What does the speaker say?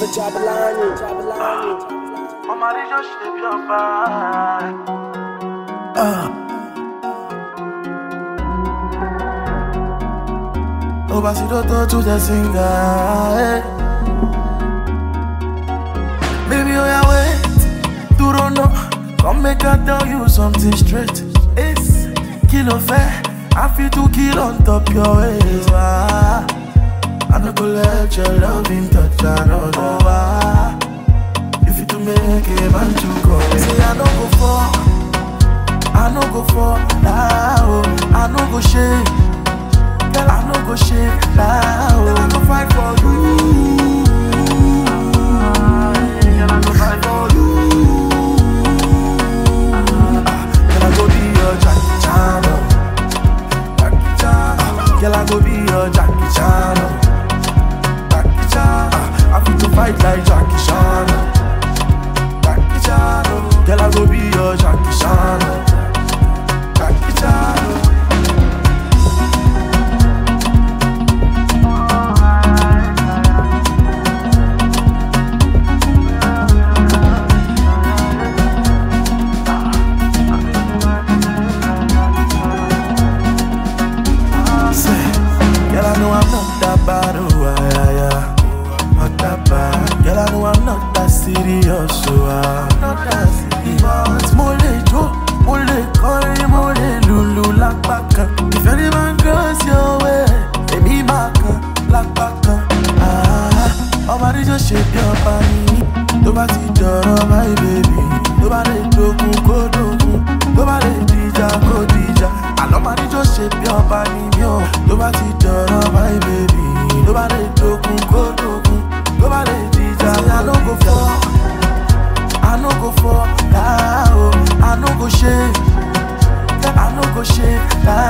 for Jabulani. Jabulani. ọmọ àríjọ ṣe bí ọba. Obasidoto to the singer. eh. Baby, oh yeah, wait. You don't know. Come make I tell you something straight. It's kilo fair. I feel to kill on top your waist. Ah, I no go let your loving touch another. Ah, if you to make a man to go, say I no go for. I no go for now. I no go shake. Girl, I no go shake now. Girl, I go fight for you. Girl, I go fight for you. Ah, Girl, I go be your Jackie Chan. oh. Jackie Chan. Ah, Girl, I go be your Jackie Chan. oh. Jackie Chan. Ah, I fit to fight like Jackie Chan. oh. Jackie Chan. oh. Girl, I go be your Jackie Chan. oh. Jackie Chan. oh. Say, Girl, I know I'm not that bad, oh, yeah, yeah, yeah. Not that bad. Girl, I know I'm not that serious, so I'm not that serious. Mo lè jó, mo lè kọrin, mo lè lùlù lápá kan. If any man goes your way, èmi máa kan lápá kan. Ah, Ọba níjọ́ ṣe bí ọba ni tó bá ti dọ̀rọ̀ my baby. Tó bá lè dogun kó dogun, tó bá lè dìjà kó dìjà. Àlọ́ máa níjọ́ ṣe bí ọba ni mí o. Tó bá ti dọ̀rọ̀ my baby. Tó bá lè dogun kó dogun, tó bá lè dìjà kó dìjà. I no go fall, I no go fall now. I no go shake, I no go shake now.